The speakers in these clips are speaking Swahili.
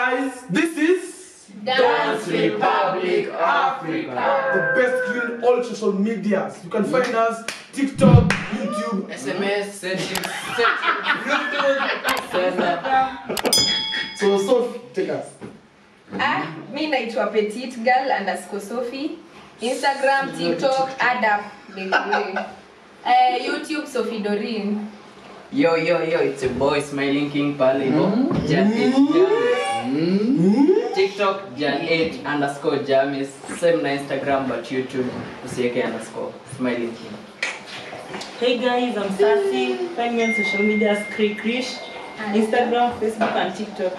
guys, this is Dance Republic Africa. the best clean all social medias. You can find us TikTok, YouTube. SMS, settings, settings, Bluetooth, send So Sophie, take us. Ah, mi naitwa petite girl underscore sophie instagram tiktok adap uh, youtube sophie dorin Yo, yo, yo, it's your boy Smiling King pale hivyo. Jan 8 Jamis. TikTok Jan 8 underscore Jamis. Same na Instagram but YouTube usiweke underscore Smiling King. Hey guys, I'm Sassy. Find me on social media as Kri Krish, Instagram, Facebook, and TikTok.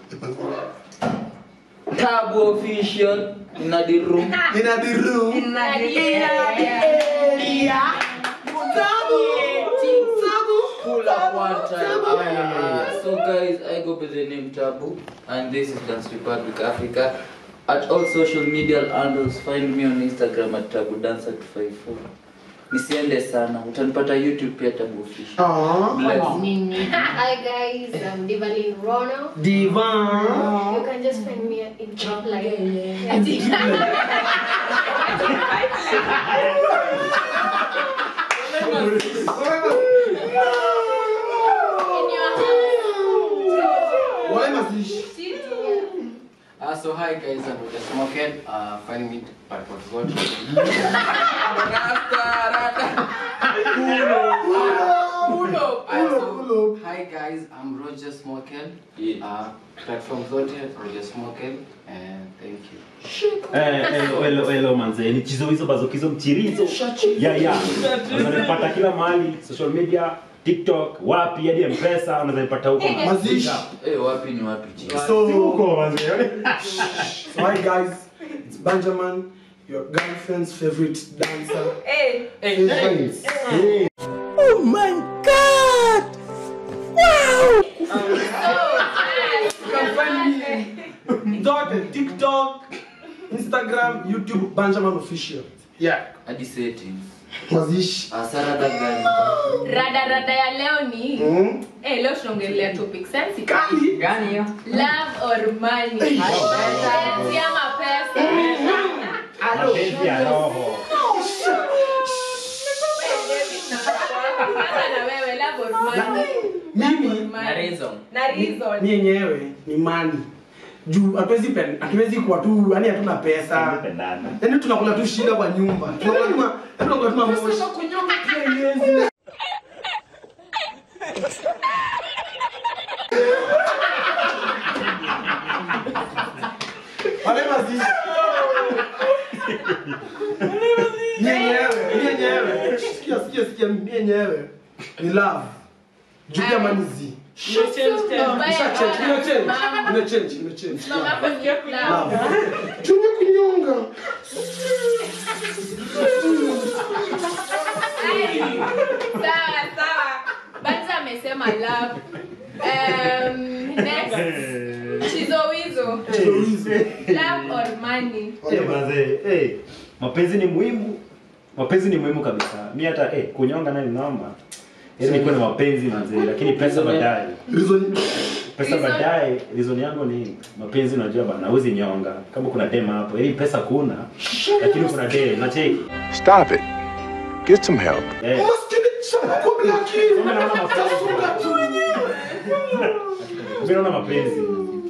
Tabu official in the room. In the room. Pull up one time. So guys, I go by the name Tabu and this is Dance Republic Africa. At all social media handles, find me on Instagram at Tabu Dancer 254. Nisiende sana, utanipata YouTube pia Tabu Official. Aww. Bless. Hi guys, I'm Divalin Rono. Diva. You can just find me in top like Why must this? Uh, so hi guys, I'm Roger Smoken. Uh, find me by what God. Pull Uh, up, so, pull up. hi guys, I'm Roger Smoken. Yeah. Uh, platform zote Roger Smoken, and thank you. Eh, hello, hello, hello manze ni chizo hizo bazokizo mchirizo ya ya unaweza nipata kila mahali social media tiktok wapi hadi mpesa unaweza nipata huko Mazish. Eh, wapi ni wapi chini? So, huko manze so hi guys, it's Benjamin, your girlfriend's favorite dancer. hey. Favorite. Hey. You can find me Zote, TikTok, Instagram, YouTube, Benjamin Official. Yeah. Hadi settings. Mazish. Asara gani? rada rada ya leo ni Mm. eh, leo tunaongelea topic sensitive Kali. Gani hiyo? love or money Mapenzi ama pesa mapenzi ya roho Sasa na wewe love or money Mimi Na reason. na reason mi yenyewe ni mani juu hatuwezi pen- hatuwezi kuwa tu yani hatuna pesa pendana yani tunakula tu shida kwa nyumba tunakula tu ma- yani tunakula tu mamoshi Wale mazishi. Mi yenyewe mi yenyewe sikia sikia sikia mi yenyewe ni love juu pia mani zi Isha change, ime change, ime change, ime change. Love. Chunye kunyonga. sawa sawa banza amesema love um, next chizowizo love or money Eh, manze eh mapenzi ni muhimu mapenzi ni muhimu kabisa mi hata eh kunyonga naye ninaomba ili nikuwe na mapenzi manze lakini pesa baadaye Reason pesa Reason? baadaye reason yangu ni mapenzi unajua bana huwezi nyonga kama kuna dem hapo ili pesa kuna lakini kuna dem nacheki Stop it. Get some help. eh maskini sana kwa blaki. Kumbe naona mapenzi. mimi naona mapenzi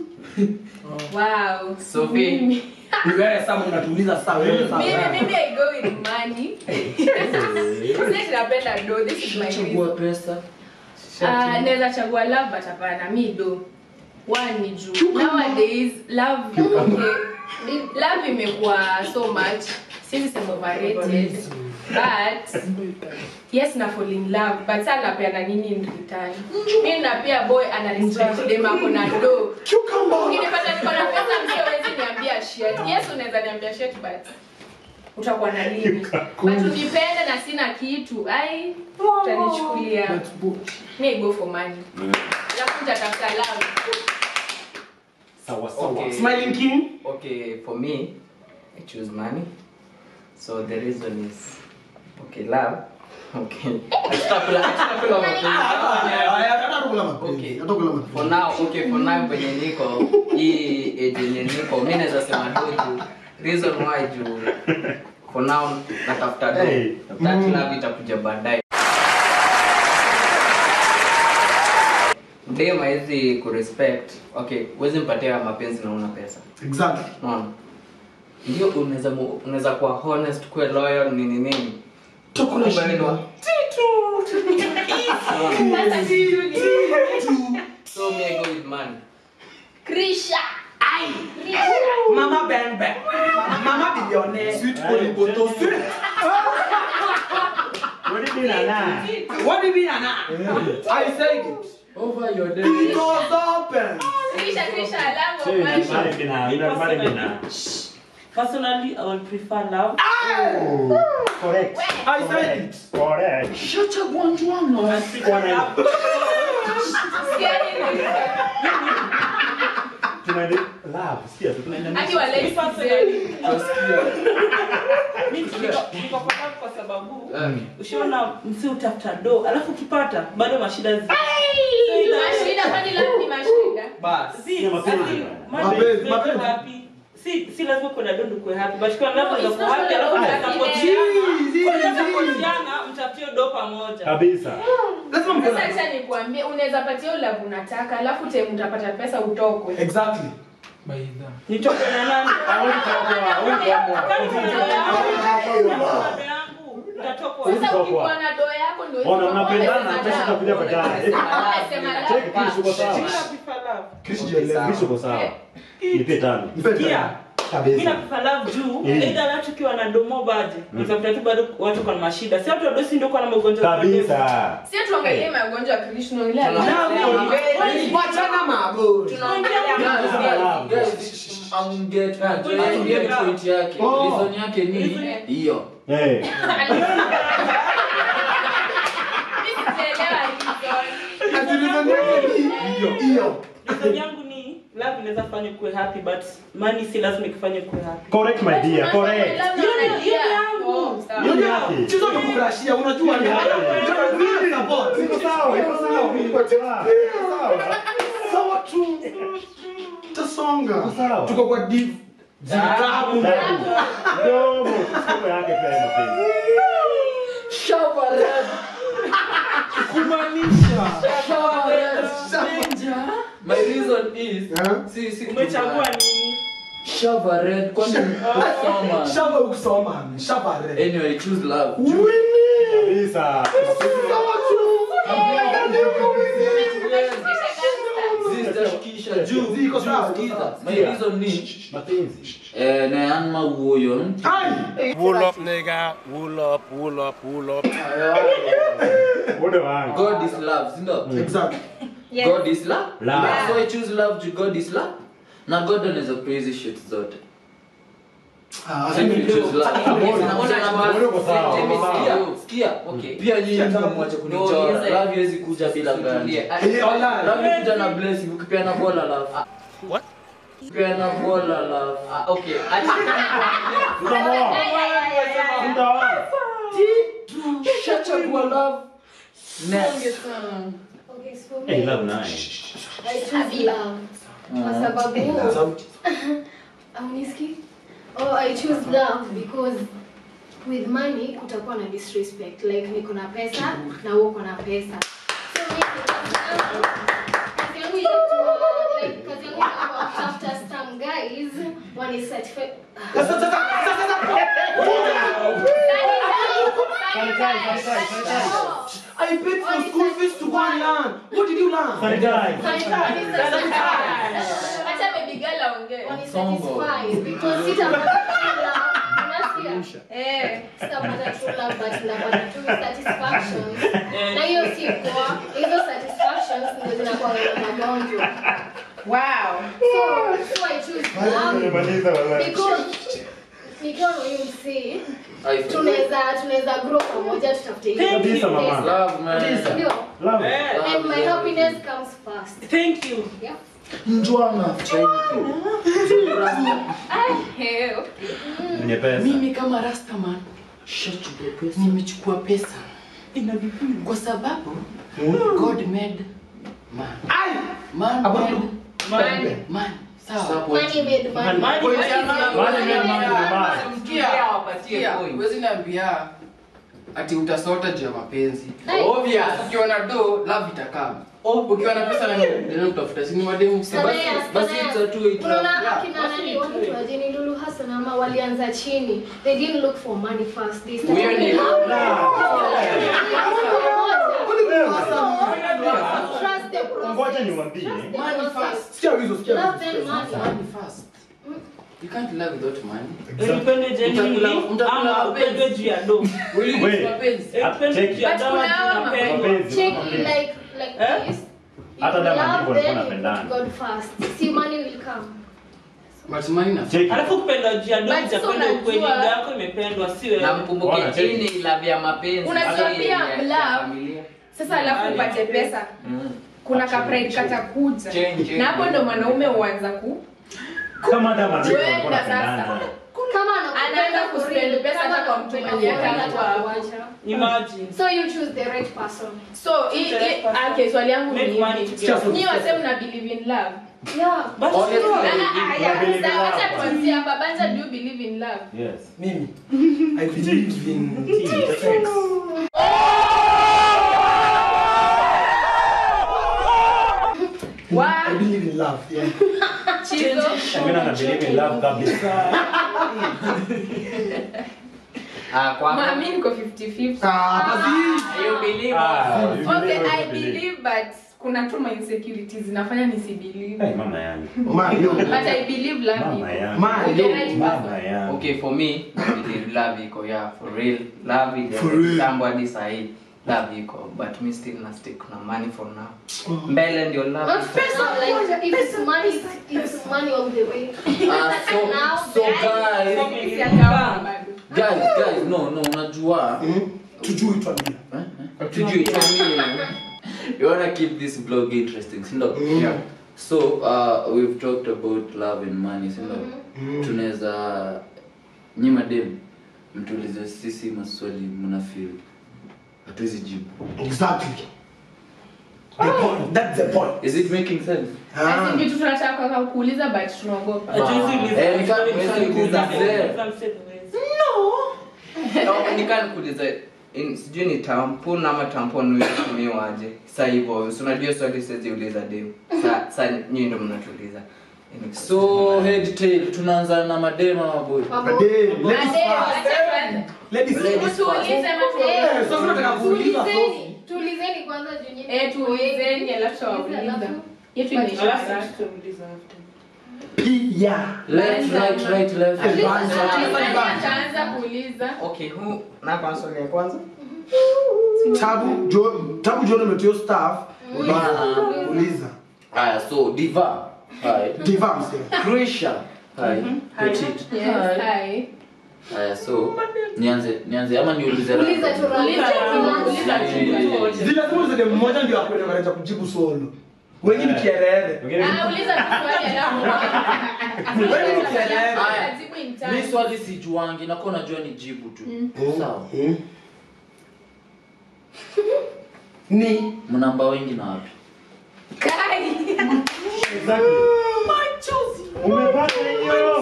wow Sophie. Mimi- Wewe sasa unatuuliza sasa wewe sasa. mimi mimi i go with money sisi napenda do this is my Chagua reason pesa. Ah, naweza chagua love but hapana mi do one ni juu nowadays love okay love imekuwa so much sisi sema overrated but yes na fall in love but saa napeana nini in return mi napia boy ana restrict dem ako na do Cucumber. ukinipata niko na pesa msiowezi niambia shit yes unaweza niambia shit but utakuwa na limi but unipende na sina kitu ai utanichukulia mi go for money alafu nitatafuta love sawa sawa Okay. Smiling King. Okay, for me, I choose money. So the reason is, okay, love. Okay. Extrapolate, extrapolate. kula mapenzi. Okay. Hata kula mapenzi. For now, okay, for now penye niko hii age yenye niko mi naweza sema do juu reason why juu for now natafuta do Hey. that love itakuja baadaye dem hawezi kurespect okay huwezi mpatia mapenzi na una pesa Exactly. unaona ndio unaweza mu- unaweza kuwa honest kuwe loyal nini nini Tukula Kumbe shida. ndo- so me I go with money Krisha. Mama Bembe. Mama Billionaire. Sweet Oligoto. Sweet. What did you mean, Nana? What do you mean, Anna? I said it. over your day It was open. Krisha, Krisha, love So, of you my married me now. You married me now. Personally, I would prefer love. Correct. I said it. Correct. I prefer love. Tunaende love. Sikia, tunaenda Hadi wale Me personally, Utasikia. mi niko niko kwa love kwa sababu Eh. ushaona msi utafuta do alafu ukipata bado mashida zi Mashida, kwani love ni mashida? basi Si- Ni mapenzi si- bwana. mapenzi, Mapenzi, make mapenzi. happy. si si lazima kuna do ndio kuwe happy but kwa love No, unaweza it's kuwa not happy all alafu about mtasapotiana Zii, zii, mtasapotiana mtafutie do pamoja kabisa. Lazima mko Sasa na- acha nikuambie, unaweza patia ule love unataka, alafu time utapata pesa utokwe. Exactly. nitoke na nani Hawezi kuokoa, hawezi kuokoa. Kama kuna do yangu, kama kuna do yangu, nitatokwa. Sasa- Sasa ukikuwa na doo yako ndio hizo Ona, mambo mnapendana, umesema pesa love. itakuja baadaye. Umesema love. Check Chris uko sawa. Mimi na prefer love. Chris jielewe. Chris uko sawa. Nipe tano. Nipe Sikia. tano. Mimi na Kabisa. prefer love juu Eh. either watu ukiwa na domo baje utakuta tu bado watu kwa mashida si watu wadosi ndio kwa na magonjwa ya Kabisa. Sio tuangalie magonjwa ya Krishna ile Tuna- alikuwa- Wachana mago. tunaongelea Guys, Love. guys, guys, amget- Ah, amget point yake Oh. reason yake ni hiyo Eh. Mimi sijaelewa reason. Ati reason yake ni hiyo. Hiyo. Reason yangu ni love inaweza fanya kuwe happy but money si lazima ikufanye kuwe happy Correct my dear. Correct. Love Hiyo ni- unajua- hiyo ni yangu. Oh, sawa. Hiyo ni yake. Chizo amekukrashia, unajua ni Yake. Mimi support. Iko sawa, iko sawa. Iko sawa. Iko sawa. Sawa tu. Tasonga. Iko sawa. Tuko kwa div. Zitabu. Dabu. Domo. Siku yake pia ina mapenzi. Shava red. Kumaanisha. Shava red. My reason is Eh? si si umechagua nini Shava red kwani kusoma. Shamba ukusoma. Shamba re. Anyway, choose love. Winnie. Kabisa. Sawa tu. Zitashukisha juu. Ziko sawa, Juu, ziko sawa. sikiza. My reason ni Mapenzi. eh na yanma wuoyo. Ai. Wool up, nigga. Wool up, wool up, wool up. Muda wangu. God is love, si ndio? Exactly. Yes. God is love. Love. So I choose love to God is love. Na God anaweza kupea hizi shit zote. Ah, So if you choose love. Mbona uko sawa, Let me uko sawa. sikia, sikia. Pia nyinyi mwache kunichora. Love haiwezi kuja bila ngani. Eh, online. Love kuja na blessing, ukipeana bola love. What? Ukipeana bola love. Okay. Utamoa. Utaoa. Shachagua love. Next. Okay, so Hey, me, love nice. I choose love. Kwa sababu Sauti. Auniski? Oh, I choose love because with money kutakuwa na disrespect. Like niko na pesa na wewe uko na pesa. So mimi kazi yangu itakuwa like kazi yangu itakuwa kutafuta some guys wani certified. Sasa sasa sasa sasa. I paid for school fees to go and learn. What did you learn? Sanitize. Acha baby girl aongee. Wani satisfy because sitapata true love. Unasikia? Eh. sitapata true love but napata tu satisfactions na hiyo si poa hizo satisfactions ndio zinakuwa na magonjwa Wow. so so I choose love Nimemaliza wewe. because nikiwa na huyu msee I feel tunaweza tunaweza grow pamoja tutafute hiyo Kabisa, mama. love man. ndio Love. Eh, and my happiness comes first thank you yeah Njwana. Eh, Mwenye pesa. mimi kama rastaman nimechukua pesa ina vipimo kwa sababu god made Ai! Man, Hapo man, ndo. Man. man. Sawa. Money made money. Money Point made ya money. man. Money made money ni man. Sikia, wapatie point. Huwezi niambia ati utasota juu ya mapenzi. Hey. Obvious. Ukiona do, love itakaa. Ukiwa na pesa na ndio utafuta. Si ni mademu si basi. Sanaya, basi Sanaya. it's a two-way trap. Unaona Yeah, akina basi nani it's watu two-way. wa Jenny Lulu Hassan ama walianza chini. They didn't look for money first. They started Huyo ni- Trust the process. Ngoja niwaambie. Trust the Money process. first. Sikia wizo, sikia Love wizo, then sikia money. Money first. You can't love without money. Upende genuinely Mtakula- mtakula ama mapenzi. upende juu ya do. Will you Wait. use mapenzi? Upende juu ya But dawa kuna juu hawa unapendwa. Mapenzi, Check mapenzi. like like Eh? this. Hata If kama you ndivyo love walikuwa them, you wanapendana. put God first. See money will come. But money na Check it. Alafu kupenda juu ya do But sasa utapenda unajua- ukweli ndio yako imependwa si wewe. Na mkumbuke Bwana, check. hii ni love ya mapenzi. Unajua si pia ya- ya love- familia. sasa alafu upate pesa Mm. kuna kapride katakuja Change, change. na hapo ndo mwanaume huanza ku Kama hata mademu walikuwa Kwenda sasa. wanapendana. Kama Anaanza anakupenda kuspend for real, pesa kama hata kwa mtu anakupenda mwenye for real, hata atakuacha. Imagine. So you choose the right person. so i- i- okay swali yangu ni Make money hivi together. nyi wase mna believe in love Yeah. But Honestly, sure. Ah, ah, ah, yeah, believe in sasa love. wacha tuanzie hapa banja do you believe in love Yes. Mimi, I believe in sex. Wa- I believe in love, yeah. chizo Mimi na believe in love kabisa. Ah, kwako? Ma- mi niko 50-50 Ah, basi. You believe Ah, also. you okay believe, i you believe. believe but kuna tu ma insecurities zinafanya nisibelieve Hey, mama yangu. Mario. but i believe love Mama iko. yangu. Mario. The right Mama person. yangu. Okay, for me, I believe love iko, yeah, for real. Love iko. For real. Kitambo hadi sahi, love iko. But me still na stick na money for now. Mbele ndio love Not iko. first of like if it's money, it's money all the way. Ah, so, Now, so guys, guys, Siakawa bado. guys, guys, no, no, unajua. Tujui tuambie. Eh, eh, Tujui, tuambie. You wanna keep this vlog interesting, si ndio? Yeah. So, uh, we've talked about love and money, si ndio? Tunaweza nyima dem mtuulize sisi maswali mna feel hatuwezi jibu. Exactly. The point. That's the point. Is it making sense? Ah. Asi vitu tunataka kwa kuuliza but tunaogopa Hatuwezi uliza- Eh, nika- hatuwezi huwezi uliza- uliza. Kila msee hawezi. No, nikanikuuliza in- sijui ni tampon ama tampon huitumiwaje sa hivyo si unajua swali siweziuliza dem sa, sa nyinyi ndo mnatuliza so head tail tunaanza na madem ama boy Mambo- Madem, ladies Ade, first. wacha tuanze. Ladies first. Tuulize ama tuulize? Eh, sasa tunataka kuuliza Tulizeni, Sophie. tulizeni kwanza juu nyinyi- Eh, tuulizeni alafu tutawauliza. Alafu- Yetu inaisha Alafu haraka. tutauliza after. Yeah. left right right left At least- Advance. at least- Nani ataanza kuuliza? okay who na kwa swali ya kwanza Tabu, jo, tabu John umetio staff. Uliza. Uliza. haya so diva hi Diva msee. Krisha hi Petit Yes, hi hi. haya so nianze nianze ama niulize Uliza random? tu Uliza tu, uliza tu. Zile lazima ulize dem mmoja ndio akwenda kanaweza kujibu solo. Wengine Eh. kierere. Wengine- Ah, uliza tu swali alafu. Wewe Uliza swali ukielewa. alafu Haya. utajibu in mi time. swali sijuangi nakuwa najua ni jibu tu sawa Mm. Ni mnamba wengi na wapi Kai. Exactly. Umepata hiyo?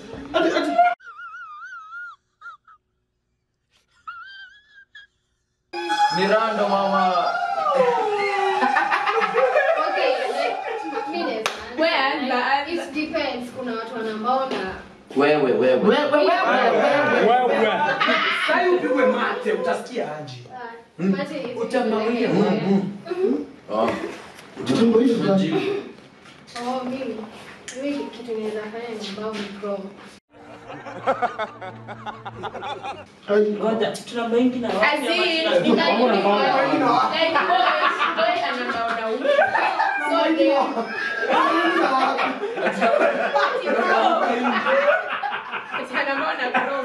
ni rando mama Okay, like, mi naweza answer. Wewe anza, Like, anza. it depends. Kuna watu wanambao na wewe wewe wewe wewe wewe. Wewe. Sasa upigwe mate utasikia aje. uh, mate is Utamwambia. like- Oh, Jitumbo hizo jibu. Oh, mimi mimi kitu naweza fanya ni ambao ni grow. Ngoja, tuna mengi na wapi As ama in, tuna- in that Mbona uniform, mbona? like boys, boys anamba wanaume. So they- Ati anamba wana grow.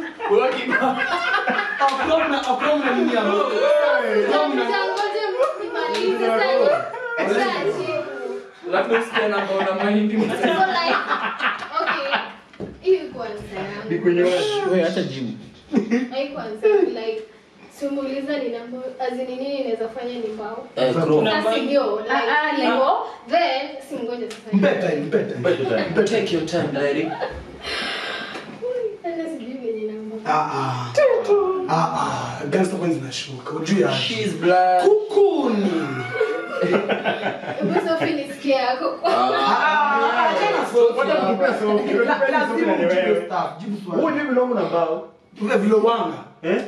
Akromna akromna nini ya mama? Ngoja ngoja nimalize sasa. Acha. Labda usikie namba una mahindi So like okay. Hii kwanza yangu. wewe acha jibu Hii kwanza like simuuliza ni namba azini nini inaweza fanya ni mbao Eh, Chrome. sasa ndio like Ah, ah, like- hivyo then simngoje sasa Mpe time, mpe time. Mpe time. Mpe time. Take your time, diary. hata sijui venye namba Ah, ah. Ah, ah. Gangster coins zinashuka. Ujui aje. She's black. Kukuni. hebu Sophie nisikie yako Ah, achana Sophie. Wacha kutupea Sophie. Unajua La- lazima Sophie ni ujibu wewe. staff, jibu swali. Wewe ndio vile na mbao. Vile vile wanga. Eh?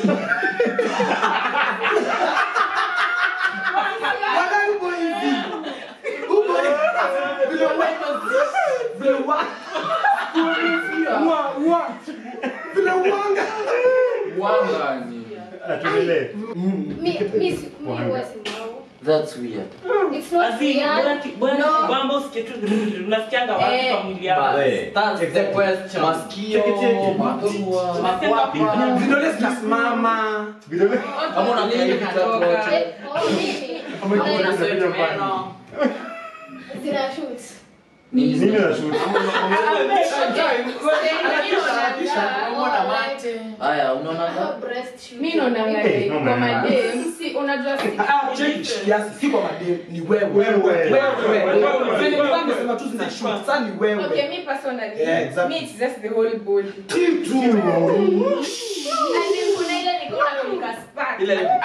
Wanga uko hivi. Uko hivi. Vile wanga. Vile wanga. Wa- wa- Vile wanga. Wangani. Atuendelee. mi mi si- mi huwa si mbao That's weird. it's not Azini, bora weird ki- bora No. kibamba usikie tu unasikianga wapi Eh. kwa mwili yako. Eh. That's the question. Masikio, Cheki, cheki. mapua, Unasikianga wapi? makwapa. Vidole zinasimama. Vidole. Ama una Nini carry vitu inatoka? zote. Eh, oh, mimi Ama Like, vidole Unasweat zinapiga meno. zina shoot Nini Nini zina- na shoot? Haya, unaona mi naonanga Eh, like no, kwa man. madem si unajua si Ah, cheki kiasi, si kwa madem, ni wewe. Wewe. Wewe. Vile nilikuwa nimesema tu zinashuka, sasa ni wewe. okay me personally Yeah, exactly. me it's just the whole body Kitu. and then kuna ile niko na nika spark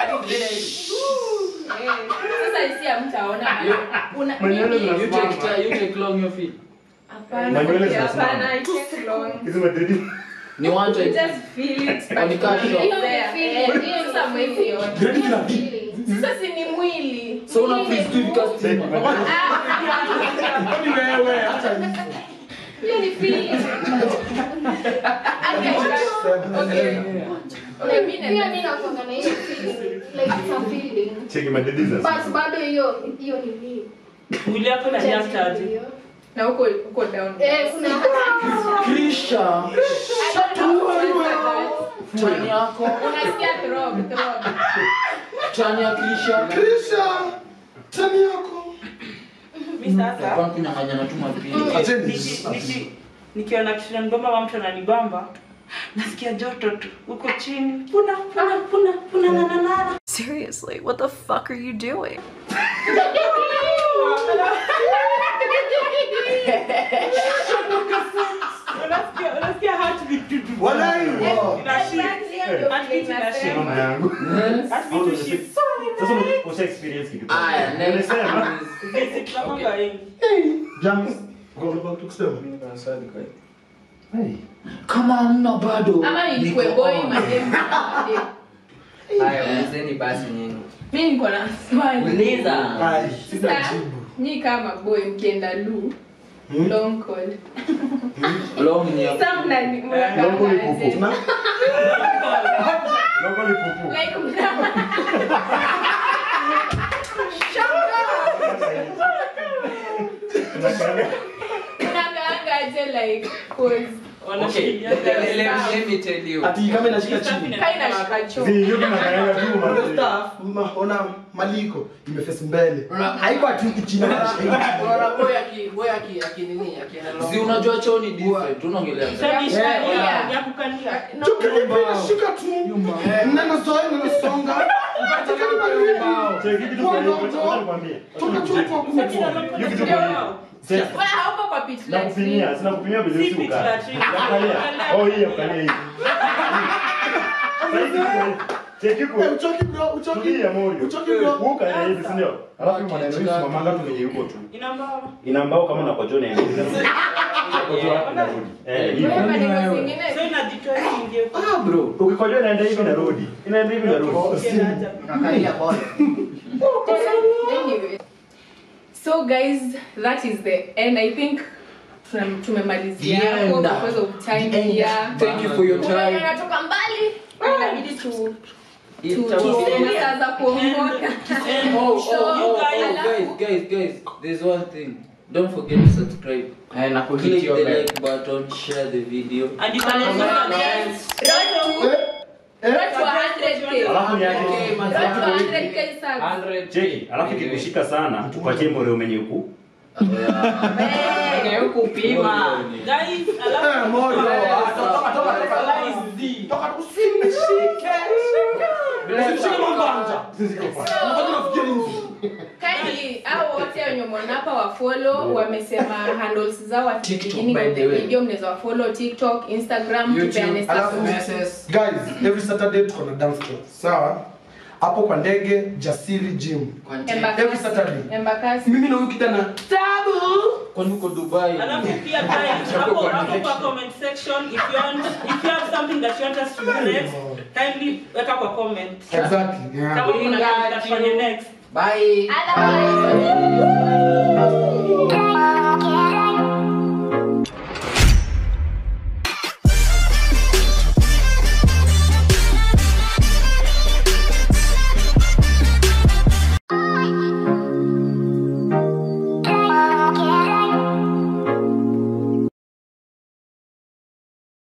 Eh, sasa isi amtaona una Manywele mimi- zina- You take time, you take long your feet. hapana Manywele okay, zinasimama. hapana it takes long Hizo madridi. Ni one You time. just feel it but Oni kasho. it's Hiyo ni there. feeling, Eh, sasa mwezi ona Gredi kila kitu. sasa si ni mwili So una Mwili freeze tu ni vika mwili. stima. Ah, Ni wewe, acha hizo. hiyo ni feeling okay, okay. Okay, mi pia na- mi nakuanga na hiyo feeling like it's a feeling Cheki madridi za. but bado hiyo hiyo ni mimi Mwili yako na nyaktaji. na huko huko down eh kuna Krisha. I don't know what Tani yako. unasikia throb throb Tani ya Krisha. Krisha, tani yako. Mi sasa Kwa kunyang'anya tu mapili. Acheni. niki- niki- nikiona kitu nanibamba wa mtu ananibamba nasikia joto tu huko chini puna puna puna puna na na na Seriously, what the fuck are you doing? unasikia unasikia heartbeat tu tu Walai, wow. inashika heartbeat inashika Mama yangu. heartbeat ushika Sasa usha experience kitu. Aya, next. Nimesema. basic kama kwa wengi James, go back to kusema. Hey. Kama hamna bado. ama nilikuwe niko boy on. madem madem. Haya, ulizeni basi nyinyi. mi niko na swali Uliza. Ai, sina Sasa, jibu. nyi kama boy mkienda lu Hmm? long call Long ni ya- Sa mna- mna- Longo ni pupu. aje? Na- Longo ni pupu. Like, mna- Unakaanga. mnakaanga aje like cause Okay, wanashikilia let, let, let, let me tell you. Ati kama inashika chini. kai inashika choo Zi, yote unakaanga tu Ule manze. staff, ma- ona maliko imefesi mbele. Haiko ati huku chini inashika hivi. Unaona boy aki boy aki aki nini akienda long. Si unajua choo ni different. Tunaongelea. Yeah. ya kukalia No. Chuka hivi inashika tu. Neno zoe, neno songa. Katika ni baridi. Cheki kitu kwa hiyo. Wacha nikwambie. Toka tu kwa kuku. Hiyo kitu kwa hiyo. Sasa Wala hauko kwa pitch na like kupimia, sina kupimia vizuri Si pitch uka. latrine. Angalia. Oh, hii angalia hii. Sasa hivi kwa hiyo. Cheki kwa Eh, uchoki bro, uchoki. Tulia Morio. Uchoki bro. Uka ya hivi, si ndio? Alafu hii maneno hii simamanga tu kwenye yuko tu. inambao Ina mbao kama na kojo na ina. Kojo hapo inarudi. Eh, hivi. Wewe maneno zingine so inajitoa ingie kwa Ah bro. Ukikojoa inaenda hivi narudi. Inaenda hivi narudi. Kakalia bora. Anyway. So guys, that is the end. I think tuna- tumemalizia The hapo end. because of time here. Thank you for your Kuna wenye time. wanatoka mbali inabidi tu tu- Itakuwa- tuseme saa za kuongoka. Oh, oh, So, oh, oh, alafu- guys, guys, guys, there's one thing. Don't forget to subscribe. Eh, na Click kuhit your the bell. like button, share the video. and you can also suggest Road to- road to 100K. Alafu ni yake. Road to 100K subs. 100 Cheki, alafu kikushika sana, tupatie Morio mwenye huku. Hey. kupima. guys Eh, alafu moyo. Ah, Toka, toka, toka. Lies Z. Toka, usinishike. Usishike mambanja. Mbona unafikia nini? Kindly, hao wote wenye mwanapa wa follow wamesema handles zao at the beginning by of the the way. video mnaweza wa follow TikTok, Instagram, tupeane YouTube, alafu status. messages. Guys, every Saturday tuko na dance class. Sawa? Hapo kwa ndege Jasiri Gym. Embakasi. Every Saturday. Embakasi. Mimi na huyu kijana Tabu. Kwani uko Dubai? Alafu pia guys, hapo hapo kwa comment section if you want if you have something that you want us to do next, kindly weka kwa comment. Exactly. Yeah. Kama kuna kitu tutafanya next. Bye. Otherwise,